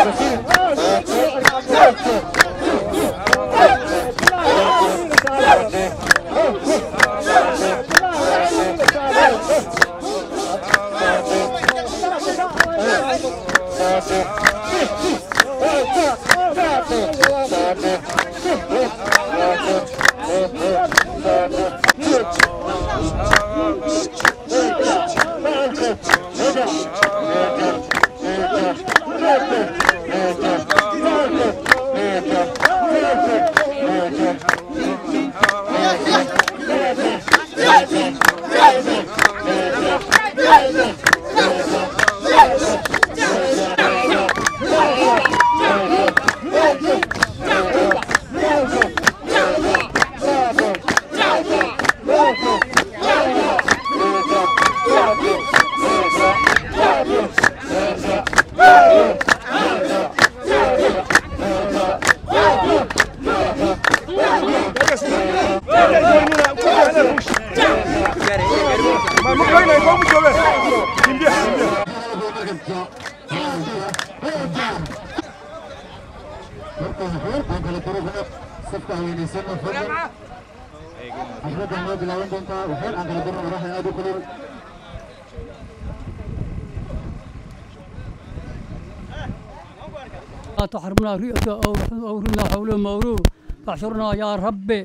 تحرمنا رئته أو أو رمنا حوله مورو فاحشرنا يا ربي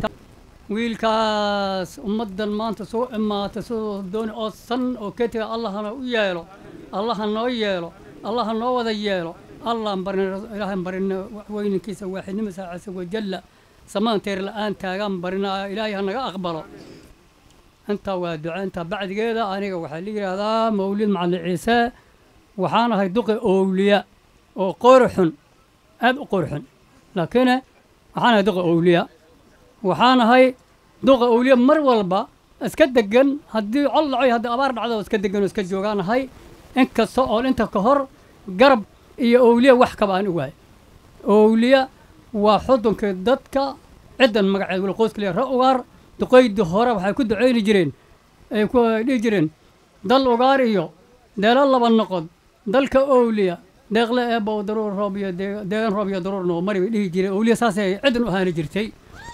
wiilkaas ummaddan maanta soo imaata sidoo dooni oo san oo ketiga allahana u yeelo allaha noo yeelo allaha noo wada yeelo allahan barina ilaahan barina waxweynankiisa waaxidnimadiisa casa wajalla samaanteer la-aan taagaan barina ilaahay ha naga aqbalo intaa waa duca intaa bacdigeeda aniga waxaa la yidhaahdaa mawlid macalin ciise waxaan ahay duqi owliya oo qori xun aad u qori xun laakiin waxaan ahay duqi owliya waxaan ahay duqa owliya mar walba iska degan haddii col dhaco iyo haddii abaar dhacdo iska degan oo iska joogaan ahay inkasta oo inta ka hor garab iyo owliya wax kaba aan ogaay owliya waa xudunkii dadka ciddan magaceed wala qoyska leeyahay ra ugaar duqaydii hore waxay ku ducayni jireen ay ku dhihi jireen dal ugaar iyo deelo laba noqod dalka owliya deeqle eebow daruur roob iyo deegan roob iyo daruur noo mari bay dhihi jireen owliya saasay ciddan u ahaani jirtay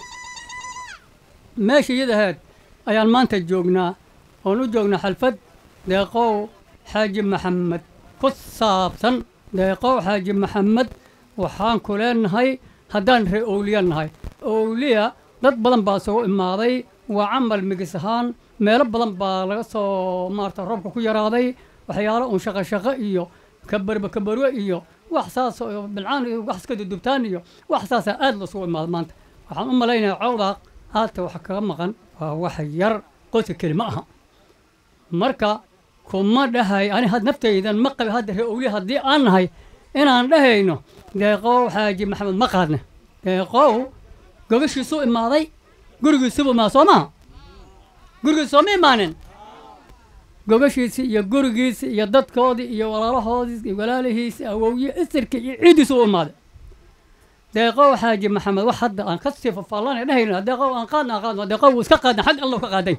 meesha iyada ahayd ayaan maanta joognaa oon u joognaa xalfad deeqow xaaji maxamed ku saabsan deeqow xaaji maxamed waxaan ku leenahay haddaan ree owliya nahay owliya dad badan baa soo imaaday waa camal migis ahaan meelo badan baa laga soo maarata roobka ku yaraaday waxyaalo uun shaqo shaqo iyo kabarba kabarwe iyo wax saas oo bilcaan iyo wax iska dudubtaan iyo wax saasaa aad loosugu imaada maanta waxaan u malaynayaa cawdaaq haata waxa kaga maqan waa wax yar qoyska keli ma aha marka kuma dhahay ani had naftaydan ma qabi hadda ree owliya haddii aan nahay inaan dhahayno deeqow xaaji maxamed ma qaadne deeqow gogashiisuu imaaday gurigiisubu imaa soo maha gurigiis sooma imaanin gogashiisi iyo gurigiisi iyo dadkoodii iyo walaalahoodii iyo walaalihiisi awowye isirka iyo ciiddiisu u imaaday deeqow xaaji maxamed wax hadda aan ka sii fafaallanay dhahayna deeqow aan qaadna aan qaadna deeqow wuu iska qaadna xag allahu ka qaaday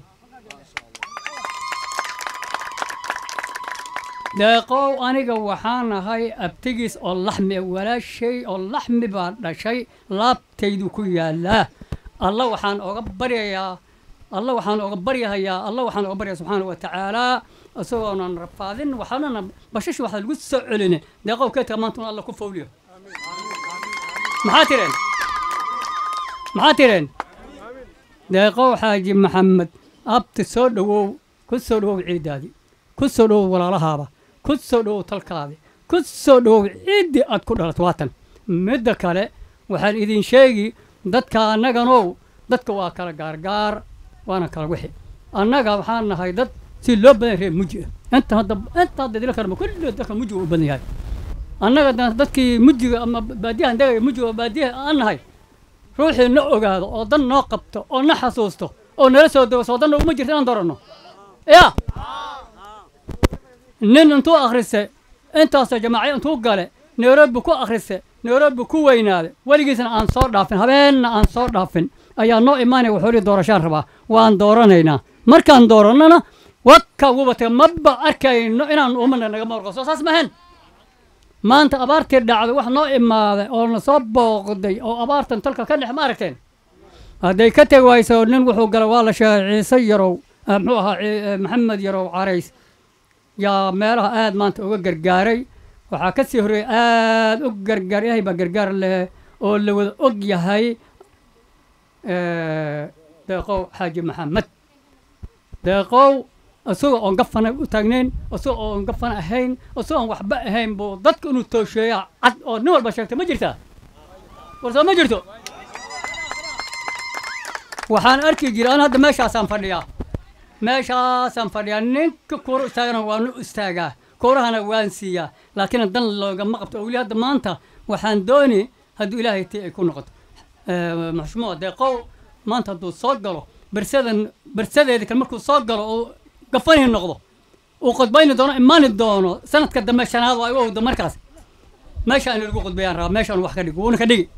deeqow aniga waxaan ahay abtigiis oo laxmi walaashay oo laxmi baa dhashay laabtaydu ku yaalaa alla waxaan oga baryayaa alla waxaan oga baryahayaa alla waxaan oga baryayaa subxaana wa tacaalaa isagoonan rafaadin waxaanana bashashi waxaa lagu soo celine deeqow keedka maanta alla ku fawliyo maxaa tireen maxaa tireen deeqow xaaji maxamed abti soo dhowow ku soo dhowow ciiddaadii ku soo dhowow walaalahaaba ku soo dhowow talkaadii ku soo dhowow ciiddii aad ku dhalat waatan midda kale waxaan idin sheegi dadka annaganow dadka waa kala gaargaar waana kala wixi annaga waxaan nahay dad si loo badan reer muji ah inta hadda inta hadda idila karma kulli dadka muji u badan yahay annaga dadkii mujiga ama baadiyahan degaya mujiga baadiyaha aan nahay ruuxii na ogaado oo dan noo qabto oo na xasuusto oo nala soo dago soo danna uma jirta inaan dooranno ya nin intuu akhriste intaasoo jamaaciya intuu gale nairobi ku akhriste nairobi ku weynaade weligiisna aan soo dhaafin habeenna aan soo dhaafin ayaa noo imaanaya wuxuu ihi doorashaan rabaa waan dooranaynaa markaan doorannana waka wubatay maba arkayno inaan umana naga marqo soo saas mahen maanta abaartii dhacday wax noo imaaday oo na soo booqday oo abaartan talka ka dhex ma aragteen hadday ka tegi wayso nin wuxuu galay waa la sheegay ciise yarow ah, muxuu ahaa ci- eh, maxamed yarow carays yaa meelaha aad maanta uga gargaaray waxaa ka sii horreeyay aad u gargaar ilaahay baa gargaar leh oo la wada og yahay eh, deeqow xaaji maxamed deeqow isagoo oon gafana u taagnayn isagoo oon gafana ahayn isagoo oon waxba ahayn buu dadka inuu toosheeya cad oo nin walba sheegta ma jirtaa war soo ma jirto waxaan arki jiray an hadda meeshaasaan fadhiyaa meeshaasaan fadhiyaa ninka kuura istaagana waanu istaagaa kuurahana waan siiyaa laakiin dan loogama qabto oo weli hadda maanta waxaan dooni hadduu ilaahay tii ay ku noqoto Eh, maxshumo deeqow maanta hadduu soo galo bersadan bersadeeda kale markuu soo galo oo gafanihi noqdo uu qodbayni doono imaani doono sanadka dambe shanaad waa igu owda markaas meesha in lagu qodbayaan rabaa meeshaan wax ka dhigi wuuna ka dhigi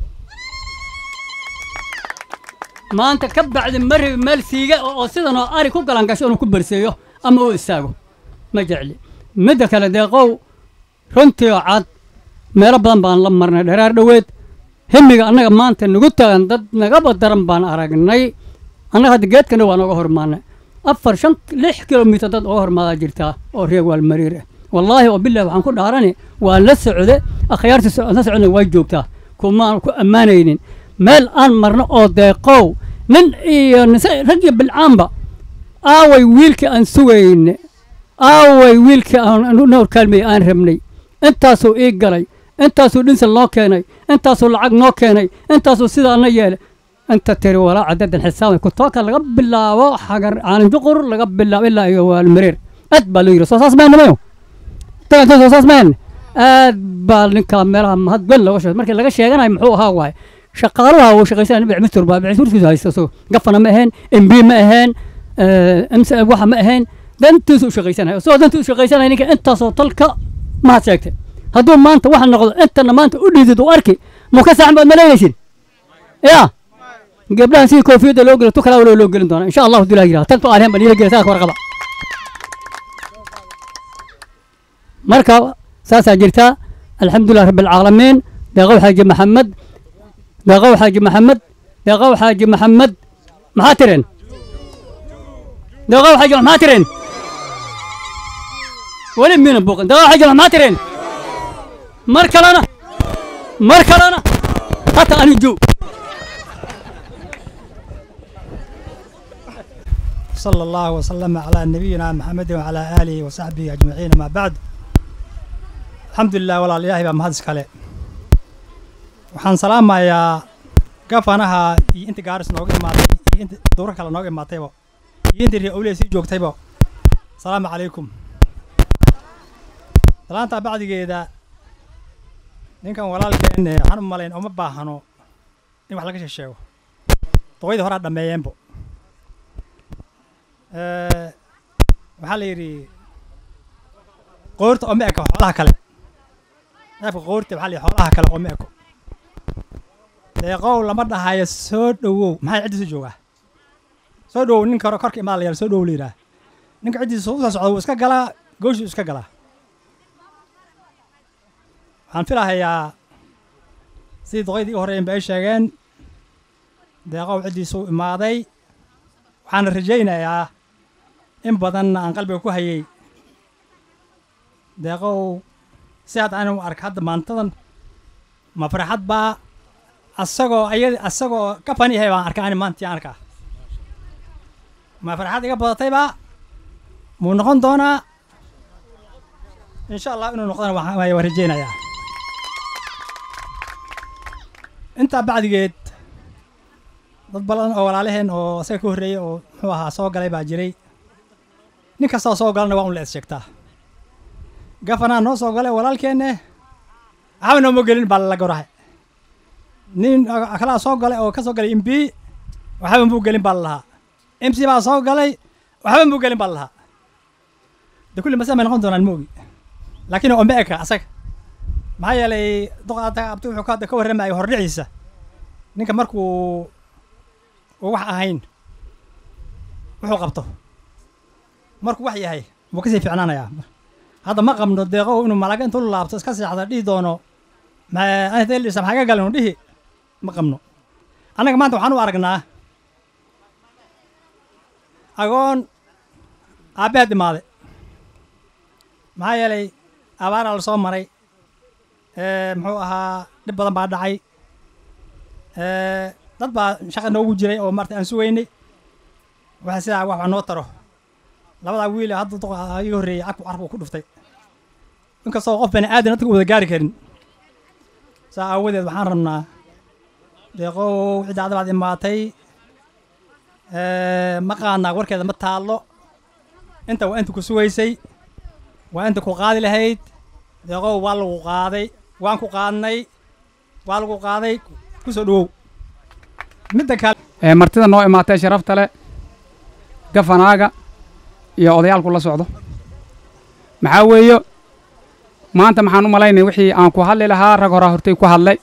maanta ka bacdi ma rabi meel siiga oo oo sidan oo ari ku galan gasho inuu ku berseeyo ama uu istaago ma jecli midda kale deeqow runtii oo cad meelo badan baan la marnay dheeraar dhoweed himiga annaga maanta nagu tagan dad nagaba daran baan aragnay annaga hadda geedkana waa nooga hormaanay afar shan lix kilomitir dad oga hormaadaa jirtaa oo reer waalmariir ah wallaahi oo bilahi waxaan ku dhaarani waa la socde akhyaarta so- la socdna waa joogtaa kumaan ku ammaanaynin meel aan marno oo deeqow nin iyo nise rag iyo bilcaanba aaway wiilkii aan sugayne aaway wiilkii aan noor kaalmey aan rabnay intaasuu ii galay intaasuu dhinsan noo keenay intaasuu lacag noo keenay intaasuu sidaana yeelay inta tiri walaa cadadan xisaabay kutooka laga bilaabo xagar caalinjuqur laga bilaabo ilaa iyo waalmareer aad baa loo yiri soo saas mayna mayo dagantan soo saas mayna aad baa ninkaa meelaha mahad wen looga sheegay markii laga sheeganayo muxuu ahaa waaye shaqaalaha uu shaqaysanaya dhibic mistur baa dhibic misturkiisu haysta so gafana ma ahayn mb ma ahayn mc waxa ma ahayn dantiisu u shaqaysanaya isagoo dantiisu u shaqaysanaya ninka intaasoo talka mahad sheegtay hadduu maanta waxa noqdo intana maanta u dhiidid u arki muu ka saaxan baad malaynaysin ya gabdhahan sidii koofiyadda loo gelo tu kalaa waloo loo gelin doona insha allahu dulaa yiraha tantu aalihan baan ila gela saa warqaba marka saasaa jirta alxamdulilah rabbi alcaalamiin deeqow xaaji maxamed deeqow xaaji maxamed deeqow xaaji maxamed maxaa tireen deeqow xaaji maxaa tireen weli miina buuqin deeqow xaaji maxaa tireen mar kalena mar kalena hata ani joog صلى الله وسلم على نبينا محمد وعلى آله وصحبه أجمعين ما بعد الحمد لله ولا إله بما مهدس كله waxaan salaamayaa gafanaha iyo inta gaaris nooga imaaday iyo inta dowra kale nooga imaatayba iyo inta reer awliya sii joogtayba asalaamu calaykum salaantaa bacdigeeda ninkan walaalkeen eh, waxaan u malayn uma baahano in wax laga sheesheego doqoydii horaa dhammeeyeenbo Eh, waxaa la yidhi qoorta oma eko xoolaha kale neefka qoorta waxaa la yidhi xoolaha kale oma eko deeqow lama dhahayo soo dhowow maxaa ciddiisu joogaa soo dhowow ninka hore korka imaada la yidhaha soo dhowow la yidhaha ninka ciddiisa u soo socda wuu iska galaa gooshuu iska galaa waxaan filahayaa sidii doqoydii u horreeyeen ba ay sheegeen deeqow ciddiisu u imaaday waxaana rajaynayaa in badanna aan qalbiga ku hayay deeqow si hadda anu ark hadda maantadan ma farxad baa asagoo ayad asagoo ka fani yahay baan arkaa ani maantii aan arkaa ma farxad iga badatayba muu noqon doonaa insha allah inuu noqdona waxaan waaya waan rajaynayaa intaa bacdigeed dad badan oo walaalaheen oo isaga ka horreeyey oo muxuu ahaa soo galay baa jiray nin kastoo soo galana waa un la is sheegtaa gafanaa noo soo galay walaalkeenne waxba nooma gelin baa lala gorahay nin kalaa soo galay oo ka soo galay mb waxba muu gelin baa lalahaa mc baa soo galay waxba muu gelin baa lalahaa de kulli masala may noqon doonaan moogi laakiin oma eka asaga maxaa yeelay doqaata abti wuxuu ka ka warramayo hordhiciisa ninka markuu uu wax ahayn wuxuu qabto markuu wax yahay wuu kasii ficnaanayaa hadda ma qabno deeqow inuu malaga intuu laabto iska seexda dhihi doono maadisa maxaa ka galin dhihi ma qabno annaga maanta waxaan u aragnaa agoon aabbeed dhimaaday maxaa yeelay abaaraa la soo maray muxuu ahaa dhib badan baa dhacay dad baa shaqa noogu jiray oo marta aan sugaynay waxa sidaa wax noo taro labadaa wiile hadda iga horreeyey cagku carabku ku dhuftay inkastoo qof bani aadan dadka wada gaari karin saa aawadeed waxaan rabnaa deeqow ciddaada baad imaatay ma qaadnaa warkeeda ma taallo inta waa inta ku sugaysay waa inta ku qaadi lahayd deeqow waa lagu qaaday waan ku qaadnay waa lagu qaaday ku soo dhowow midda kale martida noo imaatay sharafta leh gafanaaga iyo odayaalku la socdo maxaa weeyo maanta maxaan u malaynay wixii aan ku hadli lahaa rag horaa hortay ku hadlay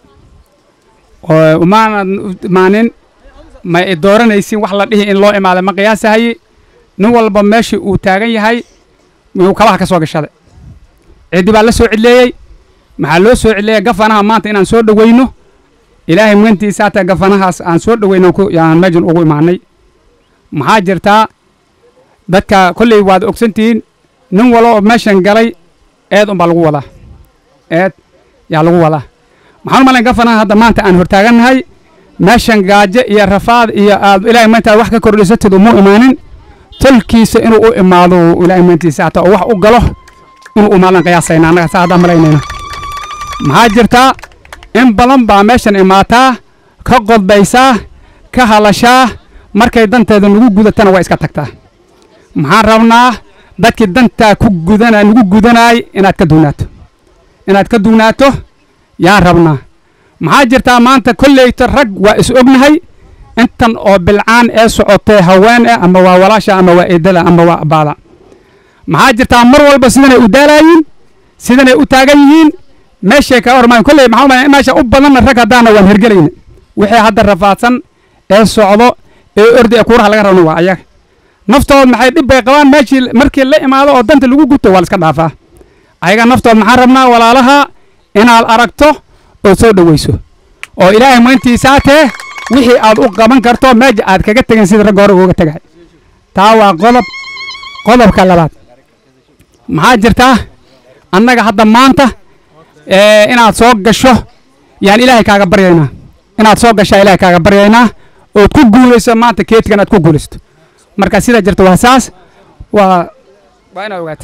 oo umaanad imaanin ma i dooranaysin wax la dhihi in loo imaaday ma qiyaasahaye nin walba meeshii uu taagan yahay miyuu kabaha ka soo gashaday ciddi baa la soo cidleeyey maxaa loo soo cidleeyay gafanaha maanta inaan soo dhoweyno ilaahay mugantiisa hataa gafanahaas aan soo dhoweyno yaan meejan ugu imaanay maxaa jirtaa dadka kolley waad ogsantihiin nin walo oo meeshan galay eed unbaa lagu wadaa eed yaa lagu wadaa maxaan u malayn gafanaha hadda maanta aan hortaagannahay meeshan gaajo iyo rafaad iyo aad ilaahay maanta wax ka kordhisatid umuu imaanin tolkiisa inuu u imaado ilaahay maantiisa hataa oo wax u galo inuu umaadan qiyaasayna annaga saa haddaan malaynayna maxaa jirtaa in badan baa meeshan imaataa ka qodbaysaa ka hadashaa markay danteeda nagu gudatana waa iska tagtaa maxaan rabnaa dadkii dantaa ku gudana nagu gudanaay inaad ka dugnaato inaad ka dugnaato yaan rabnaa maxaa jirtaa maanta kolleyta rag waa is ognahay intan oo bilcaan ee socotee haween eh ama waa walaasha ama waa eedada ama waa abbaada maxaa jirtaa mar walba sidanay u daalaayiin sidanay u taagan yihiin meeshay kaga hormaan kolley maxaa umaya meesha u badanna rag haddaana waan hergelayna wixii hadda rafaadsan ee socdo ee ordi ee kuuraha laga rabno waa ayaga naftood maxay dhib bay qabaan meeshii markii la imaado oo danta lagu guto waa la iska dhaafaa ayaga naftood maxaan rabnaa walaalaha inaad aragto oo soo dhoweyso oo ilaahay mayntiisaatee wixii aad u qaban karto meeja aad kaga tegin sida ragga hore uga tegay taa waa qodob qodobka labaad maxaa jirtaa annaga hadda maanta inaad soo gasho yaan ilaahay kaaga baryaynaa inaad soo gashaa ilaahay kaaga baryaynaa ood ku guulayso maanta keedkan aad ku guulaysto marka sidaa jirta waa saas waa waa inaad ogaata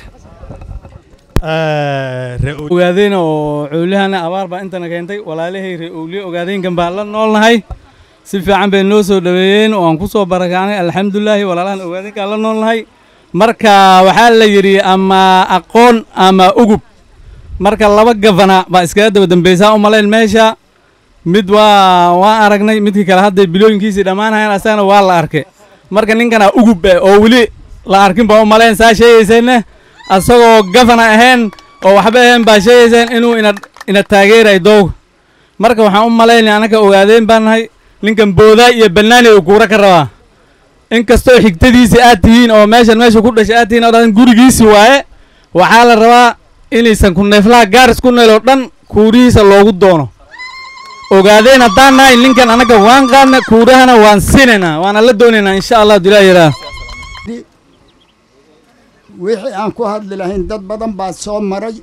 ogaadeen oo cowlihana abaar baa intana keentay walaalahay ree owliye ogaadeenkan baan la noolnahay si fiican bay noo soo dhoweeyeen oo aan ku soo barakaanay alxamdulilaahi walaalahan ogaadeenkaan la noolnahay marka waxaa la yidhi ama aqoon ama ugub marka laba gafana baa iskaga daba dambaysaa u malayn meesha mid waa waan aragnay midkii kale hadday bilooyinkiisii dhammaanayaan asagana waa la arkay marka ninkana ugub eh oo weli la arkin baa u malayn saa sheegayseenna asagoo gafana ahayn oo waxba ahayn baa sheegayseen inuu ina ina taageeray doog marka waxaan u malaynaya annaka ogaadeen baan nahay ninkan boodaa iyo bannaani uu kuura ka rabaa inkastoo xigtadiisi aad tihiin oo meeshan meesha ku dhashay aad tihiin oo dhan gurigiisi waaye waxaa la rabaa inaysan ku neeflaha gaaris ku neel oo dhan kuurihiisa loogu doono ogaadeen haddaan nahay ninkan annaga waan qaadna kuurahana waan sinaynaa waana la doonaynaa insha allah dilaa yaraa wixii aan ku hadli lahayn dad badan baa soo maray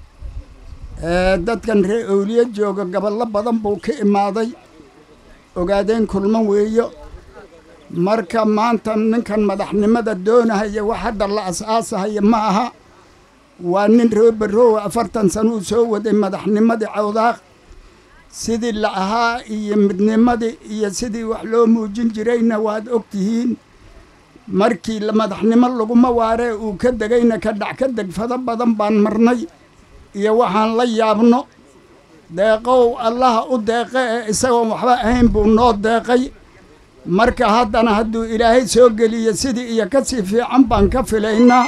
dadkan ree owliye jooga gaballo badan buu ka imaaday ogaadeen kulman weeyo marka maanta ninkan madaxnimada doonahaya wax hadda la as-aasahaya ma aha waa nin roobaroowa afartan sano uu soo waday madaxnimadii cawdaaq sidii la ahaa iyo midnimadii iyo sidii wax loo muujin jirayna waad og tihiin markii madaxnimo laguma waaree uu ka degayna ka dhac ka degfado badan baan marnay iyo waxaan la yaabno deeqow allaha u deeqe ee isagoon waxba ahayn buu noo deeqay marka haddana hadduu ilaahay soo geliyo sidii iyo ka sii fiican baan ka filaynaa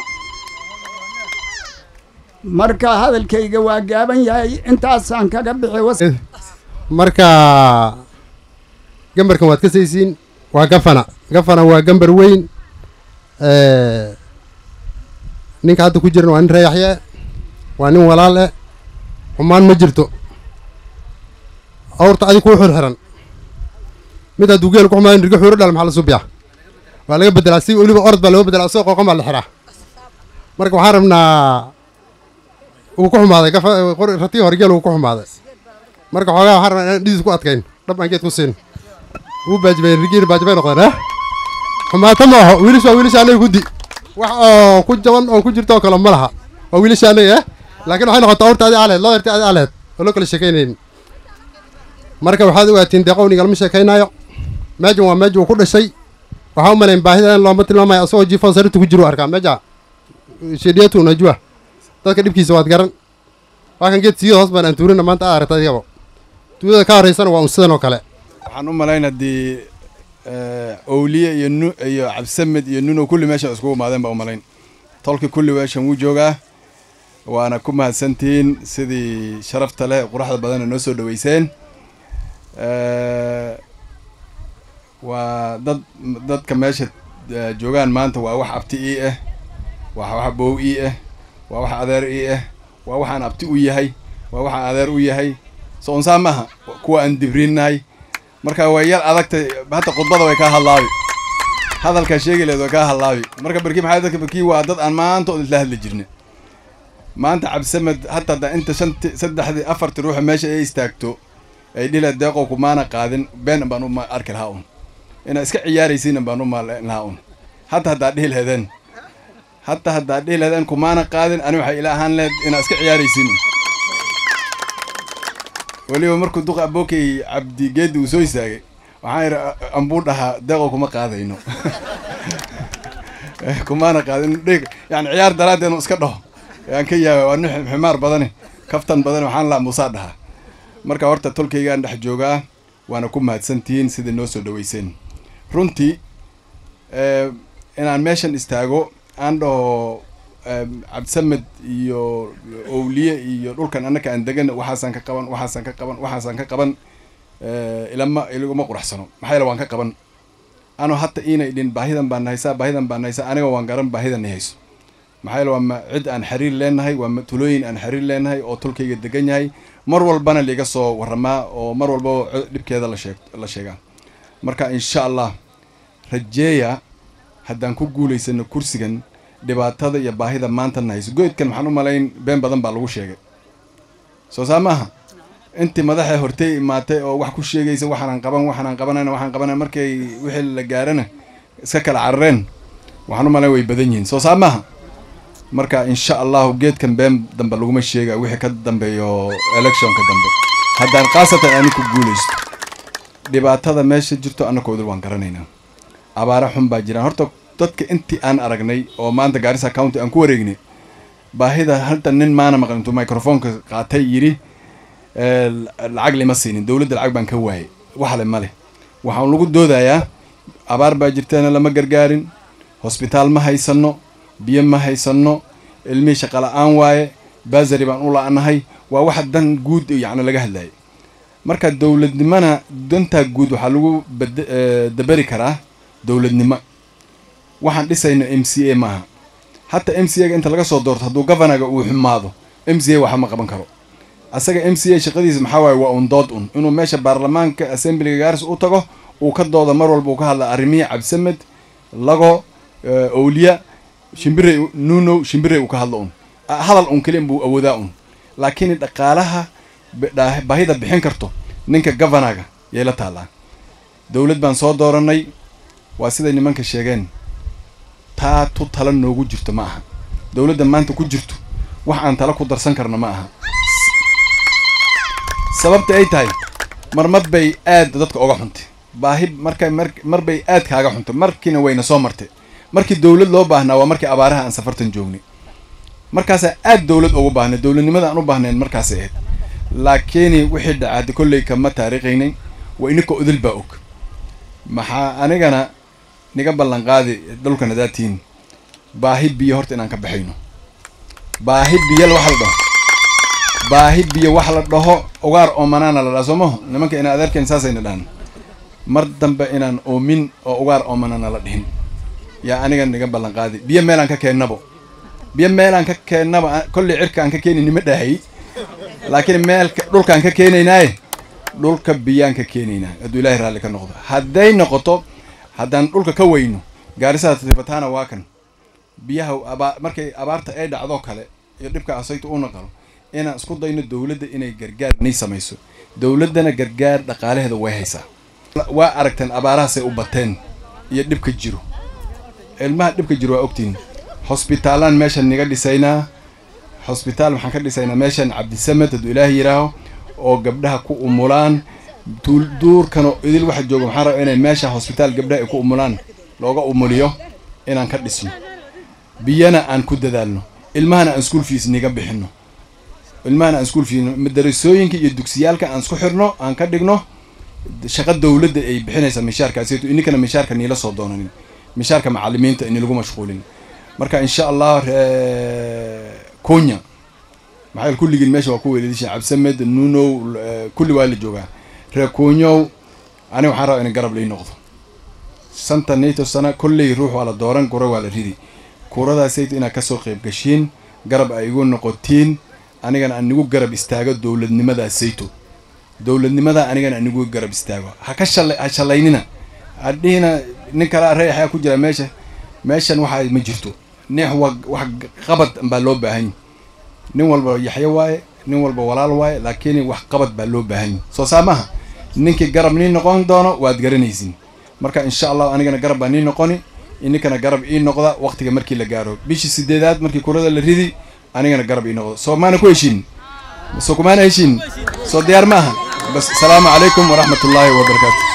marka hadalkayga waa gaaban yahay intaasaan kaga bixi marka gambarkan waad ka saysiin waa gafana gafana waa gambar weyn ninka hadda ku jiran waa nin reeyaxye waa nin walaal eh xumaan ma jirto awrta adig kuu xirxiran mid hadduu geel ku xumaado nirga xuuro dhal maxaa la subiyaa waa laga bedelaa si weliba orod baa looga bedelaa asagoo qooqan baa la xiraa marka waxaan rabnaa uu ku xumaaday gafa ratii hore geel uu ku xumaaday marka xoogaa waxaan rabnaa inaan dhidiis ku adkayn dhab aan geed ku siin wuu baajibay rigiina baajibay noqdeen ah xumaato ma aho wiilisha waa wiilisha anaga guddi wax oo ku jaban oo ku jirto oo kale ma laha waa wiilisha anaga ah laakiin waxay noqotaa awrta adi aleed loo yarta adi aleed oo loo kala sheekaynayn marka waxaad ogaatiin deeqow nigalama sheekaynaayo meejan waa meeja uu ku dhashay waxaa u malayn baahida in looma tilmaamayo asagoo jiifon sarirta ku jiru arkaa meeja shediyatu najwa dadka dhibkiisa waad garan waa kan geed siyada hoos baan aan tuurina maanta aad aragta adigaba tuulada ka horeysana waa un sidan oo kale waxaan u malayn haddii owliye iyo nu iyo cabdisamed iyo nuno kulli meeshan iskugu imaadeen baa u malayn tolki kulli meeshan wuu joogaa waana ku mahadsantihiin sidii sharafta leh quruxda badanna noo soo dhaweyseen waa dad dadka meesha joogaan maanta waa wax abti ii ah waa wax bow ii ah waa wax adeer ii ah waa waxaan abti u yahay waa waxaan adeer u yahay so unsaa maaha kuwa aan dibriinnahay marka way yar adagtay hata khudbada way kaa hadlaabi hadalkaa sheegi leed way kaa hadlaabi marka barkii maxaa dadka barkii waa dad aan maanta oo isla hadli jirna maanta cabdisamed hata hadda inta shanti saddexdii afartii ruuxa meesha ay istaagto ay dhila deeqow kumaana qaadin been baan u arki lahaa un inaa iska ciyaaraysiin baan u maalayn lahaa un hata haddaa dhihi lehdeen hata haddaa dhihi lehdeen kumaana qaadin ani waxay ila ahaan lehed inaa iska ciyaaraysiin weliba markuu duqa abookay cabdi geedi uu soo istaagay waxaan idhi ambuu dhahaa deeqow kuma qaadayno kumaana qaadin yani ciyaar daraaddeed iska dhaho aan ka yaaba waa nin ximaar badani kaftan badani waxaan lahaa muusaa dhahaa marka horta tolkaygaan dhex joogaa waana ku mahadsantihiin sidai noo soo dhaweyseen runtii inaan meeshan istaago aan dhaho cabdisamed iyo owliye iyo dhulkan annaka aan degan waxaasaan ka qaban waxaasaan ka qaban waxaasaan ka qaban ilama ilaguma quraxsano maxaa yaele waan ka qaban anoo hata iina idhin baahidan baan nahaysaa baahidan baan nahaysaa aniga waan garan baahidan hayso maxaa yaele waa ma cid aan xiriir leenahay waa ma tulooyin aan xiriir leenahay oo tolkayga degan yahay mar walbana liiga soo waramaa oo mar walba dhibkeeda la sheeg la sheegaa marka insha allah rajeeya haddaan ku guulaysano kursigan dhibaatada iyo baahida maanta nahayso goydkan maxaan u malayn been badan baa lagu sheegay soo saa maaha intii madaxa hortay imaatay oo wax ku sheegaysa waxaanaan qaban waxaanaan qabanayna waxaan qabanayna markay wixii la gaarana iska kala carareen waxaan u malayn way badan yihiin soo saa maaha marka insha allahu geedkan been dambe laguma sheega wixii ka dambeeyo electionka dambe haddaan khaasatan ani ku guulaysto dhibaatada meesha jirto annakooda waan garanaynaa abaara xun baa jiraan horta dadka intii aan aragnay oo maanta gaarisa county aan ku wareegnay baahida halta nin maana maqan intuu microfonka qaatay yidhi lacag lima siinin dowladda lacag baan ka waayay waxle ma leh waxaan lagu doodayaa abaar baa jirteena lama gargaarin hosbitaal ma haysano biyo ma haysano ilmihii shaqala-aan waaye basari baan u la-nahay waa waxa dan guud yacni laga hadlayay marka dowladnimona dantaa guud waxaa lagu bad daberi karaa dowladnimo waxaan dhisayno m c a maaha hataa m c a ga inta laga soo doorto hadduu governaga uu xumaado m c a waxa ma qaban karo asaga m c a shaqadiisa maxaa waaye waa un dood un inuu meesha baarlamaanka assemblyga gaaris u tago uu ka dooda mar walba uu ka hadla arrimihii cabdisamed lago owliya shimbirey nunow shimbirey uu ka hadlo un hadal un keliya buu awoodaa un laakiin dhaqaalaha baahida bixin karto ninka governaga yay la taallaa dowlad baan soo dooranay waa siday nimanka sheegeen taa tu tala noogu jirto ma aha dowladda maanta ku jirto wax aan tala ku darsan karno ma aha sababta ay tahay marmar bay aad dadka oga xuntay baahi markay mar bay aad kaaga xuntay markiina wayna soo martay markii dowlad loo baahnaa waa markii abaaraha aan safartan joognay markaasaa aad dowlad ugu baahnay dowladnimada aan u baahnayn markaasay ahayd laakiin wixii dhacaada kolley kama taariikhaynay waa ininka odil baa og maxaa anigana niga ballan qaadi dhulkan hadaatiin baahi biyo horta inaan ka baxayno baahi biyo wax la dhaho baahi biyo wax la dhaho ugaar oomanaana la dhaha soo maho nimanka ina adeerkeen saasayna dhahan mar dambe inaan oomin oo ugaar oomanaana la dhihin yaa aniga niga ballan qaadi biyo meelaan ka keennabo biyo meelaan ka keennaba kolley cirka aan ka keenayni ma dhahay laakiin meelka dhulkaan ka keenaynaaye dhulka biyaan ka keenaynaa hadduu ilaahay raalli ka noqdo hadday noqoto haddaan dhulka ka weyno gaarisaha tifataana waa kan biyaha abaa markay abaarta ay dhacdo kale iyo dhibka asayta u naqalo inaan isku dayno dowladda inay gargaar nay samayso dowladdana gargaar dhaqaalaheeda way haysaa waa aragteen abaarahaasay u bateen iyo dhibka jiro ilmaha dhibka jiro waa ogtiin hosbitaalaan meeshan niga dhisaynaa hosbitaal maxaan ka dhisaynaa meeshan cabdisamed hadduu ilaahay yidhaaho oo gabdhaha ku umulaan duurkano idil waxa jooga maxaan rabaa inay meesha hosbitaal gabdhaha ay ku umulaan looga umuliyo inaan ka dhisno biyana aan ku dadaalno ilmahana aan school fees niga bixino ilmahana aan school fees madarasooyinka iyo dugsiyaalka aan isku xirno aan ka dhigno shaqa dowladda ay bixinaysa mishaarkaasito ininkana mishaarka niila soo doonanin mishaarka macalimiinta inilagu mashquulin marka insha allah konya maxaa kulligiin meesha waa ku weelidisha cabsamed nunow kulli waa la joogaa reer konyow ani waxaan rabaa in garab lii noqdo santa nato sana kolley ruux waa la dooran kura waa la ridi kuradaasayto inaad kasoo qayb gashiin garab ay igu noqotiin anigana aan igu garab istaago dowladnimadaasayto dowladnimada anigana aan igu garab istaago ha ka shala ha shalaynina hadhihina nin kala reexaa ku jira meesha meeshan waxa ma jirto neex wa wax qabad baa loo baahan nin walba yaxyo waaye nin walba walaal waaye laakiin wax qabad baa loo baahan soo saa maha ninkii garab nii noqon doono waad garanaysin marka insha allah anigana garab baa nii noqoni ininkana garab ii noqda waqtiga markii la gaaro bishii sideedaad markii kurada la ridi anigana garab ii noqdo soo maana ku heshiin soo kumaana heshiin soo diyaar ma aha bas asalaamu calaykum waraxmat ullaahi wabarakaatu